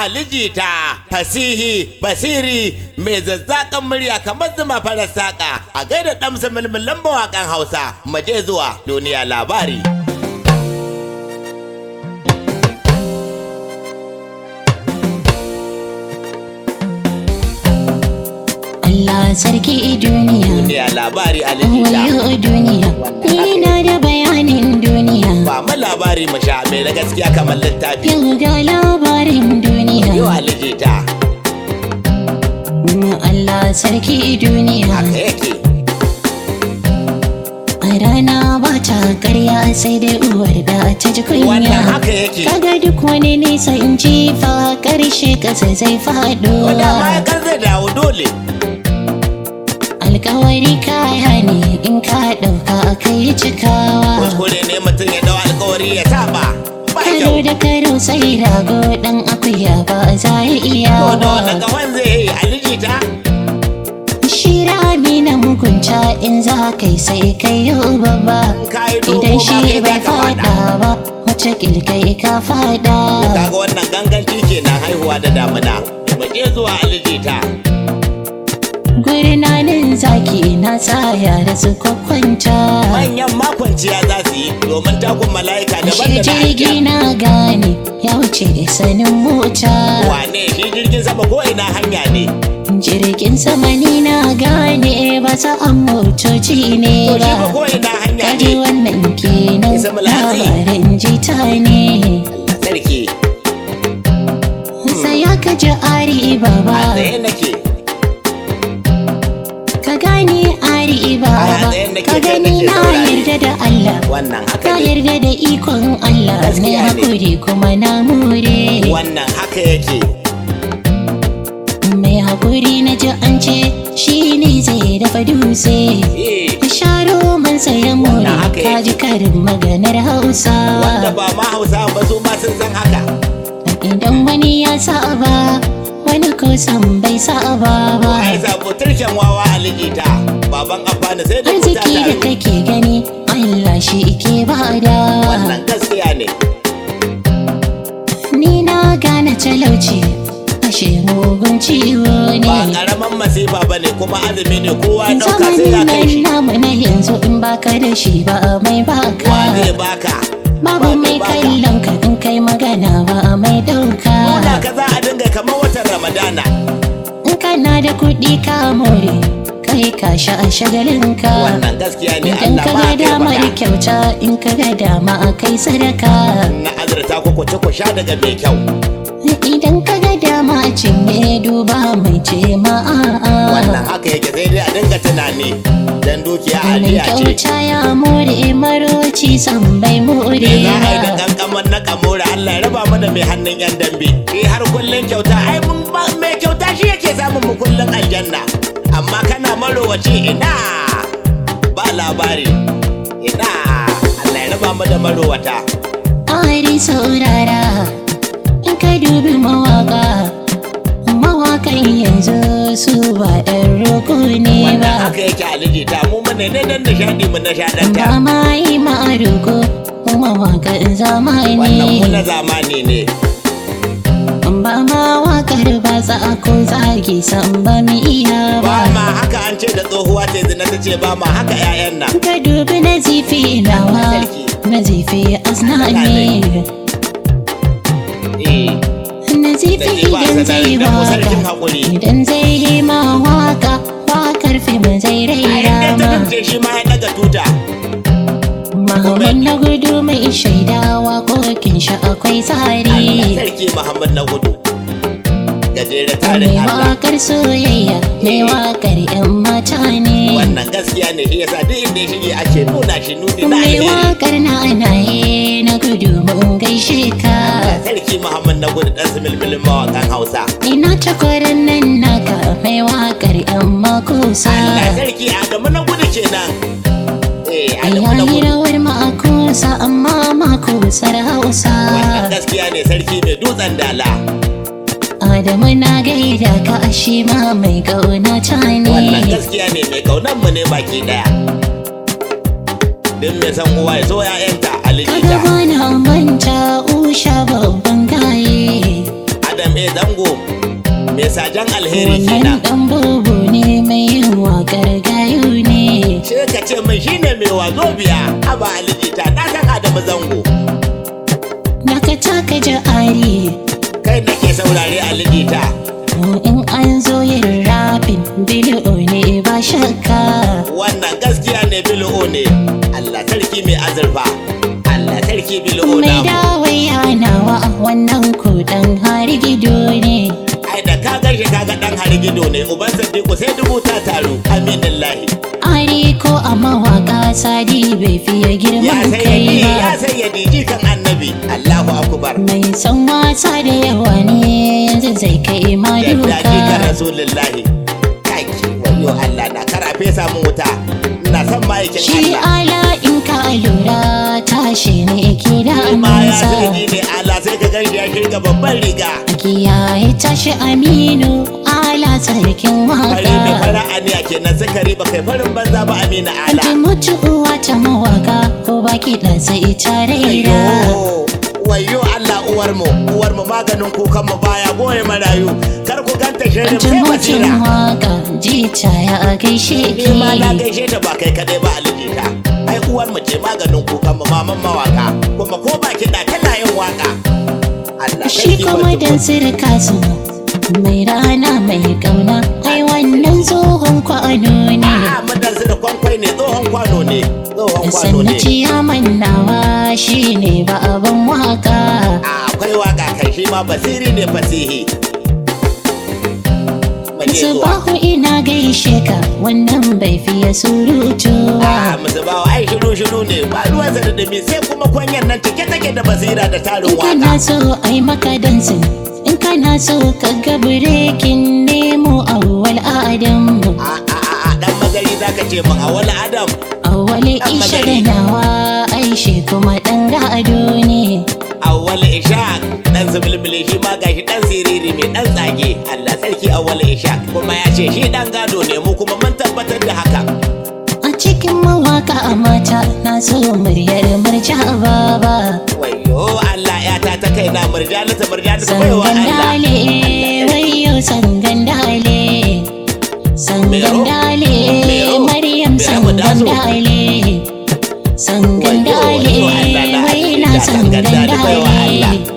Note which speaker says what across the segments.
Speaker 1: alijita fasihi basiri mai zazzakan murya kamar zuma farar saƙa a gaida ɗamsa mulmulan mawaƙan hausa maje zuwa duniya labari
Speaker 2: Allah sarki duniya
Speaker 1: duniya labari alijita
Speaker 2: wayo duniya ni na da bayanin duniya
Speaker 1: ba mu labari mu sha mai na gaskiya kamar littafi
Speaker 2: yau ga labarin duniya
Speaker 1: yau alijita
Speaker 2: Allah sarki duniya
Speaker 1: haka yake
Speaker 2: a rana ba ta karya sai dai uwar da ta ji kunya
Speaker 1: wannan haka yake
Speaker 2: kaga duk wani nisa in ji fa karshe kasa zai faɗo
Speaker 1: wanda ma ya kan zai dawo dole
Speaker 2: alkawari kaya ne in ka ɗauka kai cikawa
Speaker 1: kuskure ne mutum ya dau alkawari ya saba ba
Speaker 2: karo
Speaker 1: kyau
Speaker 2: da karo sai rago dan akuya ba za ya iya
Speaker 1: to da wata
Speaker 2: ba
Speaker 1: gawan zai yi alijita
Speaker 2: shi rami na mugunta in za kai sai kai yau babba
Speaker 1: ka yi dogo
Speaker 2: idan
Speaker 1: ba
Speaker 2: shi
Speaker 1: kai
Speaker 2: bai
Speaker 1: za ka
Speaker 2: fada
Speaker 1: fada
Speaker 2: ba wace kilkai ka fada
Speaker 1: kaga wannan ganganci kenan haihuwa da damuna mu je zuwa alijita
Speaker 2: gurnanin zaki na tsaya da su kwakwanta
Speaker 1: manyan makwanciya za su yi domin takun mala'ika daban
Speaker 2: shi
Speaker 1: da na
Speaker 2: jirgi
Speaker 1: aljan.
Speaker 2: na gane ya wuce da sanin mota
Speaker 1: wane shi jirgin sama ko ina hanya ne
Speaker 2: jirgin sama ni na gane ba sa an motoci ne
Speaker 1: to shi ba
Speaker 2: ba
Speaker 1: ko ina hanya
Speaker 2: kaji
Speaker 1: ne
Speaker 2: wannan kenan
Speaker 1: Isa mulhatsi.
Speaker 2: labarin jita ne
Speaker 1: sarki
Speaker 2: sai ka ji ari
Speaker 1: a
Speaker 2: baba
Speaker 1: tsaye nake
Speaker 2: ka gane ari
Speaker 1: Ai, a
Speaker 2: baba
Speaker 1: tsaye nake,
Speaker 2: ka
Speaker 1: kai
Speaker 2: gani
Speaker 1: nake
Speaker 2: na
Speaker 1: saurare.
Speaker 2: yarda da Allah
Speaker 1: wannan haka
Speaker 2: ka
Speaker 1: ne
Speaker 2: yarda da ikon Allah na
Speaker 1: Gaskiya ne.
Speaker 2: hakuri kuma na more
Speaker 1: wannan haka yake
Speaker 2: mai hakuri na ji an ce shi ne zai dafa dutse
Speaker 1: eh
Speaker 2: ka sharo man saya more
Speaker 1: Wannan haka
Speaker 2: ka ji karin maganar
Speaker 1: wanda
Speaker 2: hausawa
Speaker 1: ba ma hausa ba su ma sun san haka
Speaker 2: idan wani ya saba wani kusan bai saba
Speaker 1: ko ai
Speaker 2: ba
Speaker 1: sabo turken wawa alijita baban afana sai da kuta
Speaker 2: arziki da
Speaker 1: taru
Speaker 2: kake gani Allah shi ke bada
Speaker 1: wannan gaskiya ne
Speaker 2: ni na gane talauci ashe mugun ciwo
Speaker 1: ba
Speaker 2: ne
Speaker 1: karaman masifa ba ne kuma azumi ne kowa ya dauka sai ya
Speaker 2: zamanin
Speaker 1: kai shi
Speaker 2: nan namu na yanzu in baka da shi ba mai
Speaker 1: wa zai
Speaker 2: baka
Speaker 1: baka
Speaker 2: babu
Speaker 1: Wa zai
Speaker 2: mai
Speaker 1: baka?
Speaker 2: kallon ka in kai magana ba mai dauka
Speaker 1: Nuna ka za a dinga kamar watan ramadana
Speaker 2: in kana da kuɗi ka more kai ka sha a shagalinka
Speaker 1: wannan gaskiya ne
Speaker 2: idan
Speaker 1: Allah
Speaker 2: ka
Speaker 1: ba
Speaker 2: ga
Speaker 1: kai
Speaker 2: damar
Speaker 1: faɗa
Speaker 2: kyauta in ka ga dama a kai sadaka
Speaker 1: na azurta ku ku ci ku sha daga mai kyau
Speaker 2: idan ka ga dama a cinye duba mai ce ma
Speaker 1: wannan
Speaker 2: a'a
Speaker 1: haka yake sai dai a dinga tunani dan dukiya
Speaker 2: mai
Speaker 1: aliya ce
Speaker 2: kyauta ya more maroci san bai more
Speaker 1: Me za a yi da
Speaker 2: ba
Speaker 1: kankaman na kamura Allah ya raba mu da mai hannun yan dambe. Eh har kullun kyauta ai mun ba mai kyauta shi yake samun mu kullun aljanna. Amma kana marowaci ina ba labari. Ina Allah ya raba mu da marowata.
Speaker 2: ari saurara in ka dubi mawaka mawakan yanzu su ba ɗan roko ne
Speaker 1: Wannan
Speaker 2: ba
Speaker 1: haka yake aliji ta mu mu ne ne dan nishadi mu nishaɗanta.
Speaker 2: ba ma yi ma'aruko mawakan
Speaker 1: Wannan mu na
Speaker 2: zamani
Speaker 1: zamani ne.
Speaker 2: ba ma wakar ba za a ko zagi san ba mu iya
Speaker 1: Ba
Speaker 2: ba
Speaker 1: ma haka an ce da tsohuwa ce zina ta ce ba ma haka 'ya'yan nan.
Speaker 2: ka dubi na zifi nawa na zifi asnani
Speaker 1: Eh.
Speaker 2: na zifi idan zai waka idan zai yi ma waka wakar fim zai
Speaker 1: A
Speaker 2: raira
Speaker 1: inda ta
Speaker 2: ma
Speaker 1: ce shi ma ya daga tuta.
Speaker 2: Muhammad na gudu mai shaidawa kokin shi akwai
Speaker 1: Allah
Speaker 2: tsari
Speaker 1: sarki Muhammad na gudu. Gajere
Speaker 2: mai
Speaker 1: tarin Allah.
Speaker 2: wakar soyayya mai wakar yan mata ne
Speaker 1: Wannan gaskiya ne shi yasa duk inda ya shige ake nuna shi nuni na
Speaker 2: mai
Speaker 1: alheri.
Speaker 2: wakar na anaye na gudu mun gaishe ka
Speaker 1: Allah sarki Muhammad na gudu dan similmilin mawakan Hausa.
Speaker 2: ina takwarin nan naka mai wakar yan makusa
Speaker 1: Allah sarki Adamu na gudu kenan. Eh Adamu na
Speaker 2: yayi
Speaker 1: gudu.
Speaker 2: rawar makusa amma makusar hausa
Speaker 1: Wannan gaskiya ne sarki mai dutsen dala.
Speaker 2: Adamu na gaida ka ashe ma mai kauna ta
Speaker 1: Wannan
Speaker 2: ne
Speaker 1: gaskiya ne mai kaunan mu ne baki daya. Din mai san uwa ya so ya'yanta
Speaker 2: Kaga
Speaker 1: alijita.
Speaker 2: bana manta usha babban gaye
Speaker 1: Adam eh sajan alheri
Speaker 2: Wannan
Speaker 1: kenan
Speaker 2: ɗan bubu ne mai yin waƙar gayu ne
Speaker 1: sai ka ce min shine mai wazo biya haba alijita na san adamu zango
Speaker 2: Daga taka ja'ari
Speaker 1: kai nake saurare alijita
Speaker 2: in an zo yin rabin bili'o ne ba shakka
Speaker 1: wannan gaskiya ne bil'o ne Allah sarki mai azurfa Allah sarki bil'o
Speaker 2: mai
Speaker 1: namu
Speaker 2: dawai yanawa wannan kudan har gido ne
Speaker 1: ai da ka gaishe kaga dan harigido ne uban sadiku sai dubu ta taru aminillahi
Speaker 2: ari ko a mawaka sadi bai fiye
Speaker 1: ya
Speaker 2: girman
Speaker 1: sai
Speaker 2: kai
Speaker 1: ya
Speaker 2: ba
Speaker 1: sai ya diji kan annabi Allahu akbar
Speaker 2: mai son wasa da yawa ne yanzu zai kai ma
Speaker 1: yadda ji kan
Speaker 2: duka
Speaker 1: rasulullahi kai wayo Allah na karafe samun wuta ina son ma'aikin
Speaker 2: shi
Speaker 1: Allah
Speaker 2: ala in ka lura tashi ne ke da
Speaker 1: ma ya
Speaker 2: amansa
Speaker 1: sai ni ne Allah sai ka gaishe ya shirga babban riga
Speaker 2: a kiyaye tashi aminu ala sarkin
Speaker 1: fari mai
Speaker 2: waka
Speaker 1: fara aniya kenan sukari ba kai farin banza ba amina ala
Speaker 2: Anta mutuwa ta mawaka ko baki da sai ta raira
Speaker 1: Ayyo, wayo Allah uwar mu uwar mu maganin kukan mu baya goye marayu kar ku ganta shirin
Speaker 2: Anta
Speaker 1: sai
Speaker 2: mutum
Speaker 1: basira
Speaker 2: waka jita ya gaishe
Speaker 1: ni ma na
Speaker 2: ki
Speaker 1: gaishe ta ba kai kadai ba alijita ai uwar mu ce maganin kukan mu maman mawaka kuma ko ba kiɗa tana yin waka Allah
Speaker 2: Shi
Speaker 1: sarki
Speaker 2: kuma
Speaker 1: wato.
Speaker 2: dan sirka su mai rana mai kauna ai wannan tsohon kwano ne
Speaker 1: A'a mudan su da kwankwai ne tsohon kwano ne tsohon kwano
Speaker 2: sannan
Speaker 1: ne
Speaker 2: ciyaman nawa shi ne ba abin waka
Speaker 1: A, akwai waka kai shi ma basiri ne fasihi Mu je zuwa
Speaker 2: Subahu ina gaishe ka wannan bai fiye surutu
Speaker 1: a
Speaker 2: ba
Speaker 1: musu bawa ai shiru shiru ne ba ruwan sa da dumi sai kuma kwanyar nan cike take da basira da tarin
Speaker 2: In kana
Speaker 1: waka
Speaker 2: so ai maka dansin in kana so ka ga birekin nemo awwal adamu
Speaker 1: a a a a dan magari zaka ce min a wani adam
Speaker 2: awwal isha da nawa aishi kuma dan gado ne
Speaker 1: awwal ishaq dan zubulbuli shi ma gashi dan siriri mai dan tsage Allah sarki awwal ishaq kuma ya ce shi dan gado ne mu kuma mun tabbatar da haka
Speaker 2: a cikin mawaka a mata na so muryar murja baba
Speaker 1: wayo Allah ya ta ta kaina murjanata murjanata baiwa
Speaker 2: sangan
Speaker 1: Allah
Speaker 2: dale wayo sangan dale sangan
Speaker 1: Mero?
Speaker 2: dale
Speaker 1: Mero?
Speaker 2: maryam
Speaker 1: Mero
Speaker 2: sangan
Speaker 1: Dazo?
Speaker 2: dale sangan
Speaker 1: Wayo,
Speaker 2: dale
Speaker 1: wayo, Allah na
Speaker 2: waina
Speaker 1: halitta sangan
Speaker 2: sangan
Speaker 1: dale, baiwa Allah.
Speaker 2: dale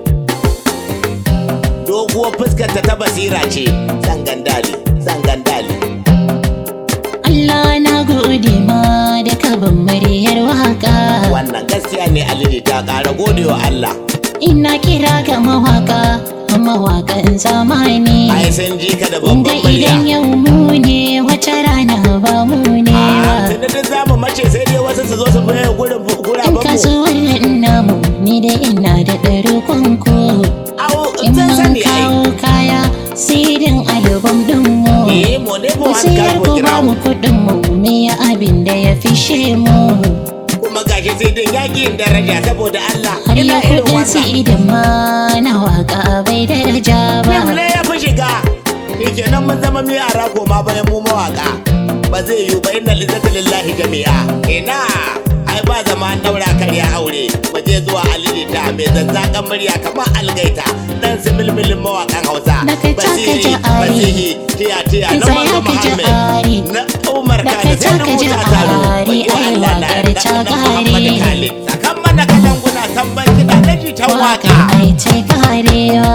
Speaker 1: doguwar fuskarta ta basira ce zangandali zangandali
Speaker 2: Allah na gode ma da kabin muryar waka
Speaker 1: wannan gaskiya ne aliji ta ƙara godewa Allah
Speaker 2: ina kira ga mawaka mawakan zamani
Speaker 1: ai sun ji ka da
Speaker 2: Kunga
Speaker 1: babban murya
Speaker 2: idan yau mu ne wata rana ba mu ne
Speaker 1: Ah,
Speaker 2: ba
Speaker 1: tunda duk zamu mace sai dai wasu su zo su baye gurin guraben
Speaker 2: In
Speaker 1: mu
Speaker 2: kasuwar namu ni da ina da ɗari kwanko
Speaker 1: au
Speaker 2: In
Speaker 1: sun
Speaker 2: mun
Speaker 1: sani ai
Speaker 2: kawo kaya sidin album ɗin mu
Speaker 1: eh mu ne mu
Speaker 2: Ku
Speaker 1: an
Speaker 2: siyar
Speaker 1: karbo
Speaker 2: ku
Speaker 1: kira
Speaker 2: ba
Speaker 1: mu
Speaker 2: mu kuɗin mu me ya abin da ya fishe mu
Speaker 1: kuma gashi sai dai yaƙi daraja saboda Allah
Speaker 2: Har
Speaker 1: ina
Speaker 2: ya
Speaker 1: irin
Speaker 2: kuɗin
Speaker 1: wannan
Speaker 2: sidin ma na waka bai daraja
Speaker 1: Fim
Speaker 2: ba
Speaker 1: ne ya fi shiga shi nan mun zama mi ara koma bayan mu mawaka ba zai yiwu ba inna lizzata lillahi jami'a ina ai ba zama an daura karya aure mu je zuwa alilita mai zazzakan murya kamar algaita dan similmilin mawakan hausa
Speaker 2: Da kai taka
Speaker 1: basihi
Speaker 2: ja'ari.
Speaker 1: basihi tiya tiya
Speaker 2: Ki
Speaker 1: na
Speaker 2: tsaya
Speaker 1: manzo
Speaker 2: ka
Speaker 1: muhammad
Speaker 2: ja'ari.
Speaker 1: na umar
Speaker 2: Da
Speaker 1: kane
Speaker 2: kai
Speaker 1: sai
Speaker 2: taka
Speaker 1: rubuta taro
Speaker 2: ja'ari,
Speaker 1: wayo
Speaker 2: ai
Speaker 1: allah na
Speaker 2: waƙar
Speaker 1: da na muhammad
Speaker 2: ja'ari.
Speaker 1: kale sakan mana kalanguna tambar kiɗa na jitan
Speaker 2: waka
Speaker 1: waka
Speaker 2: ai ta karewa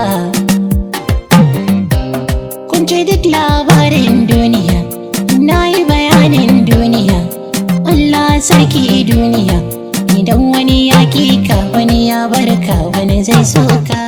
Speaker 2: kun ji duk labarin duniya na yi bayanin duniya Allah sarki duniya idan wani ya ka wani ya barka wani zai soka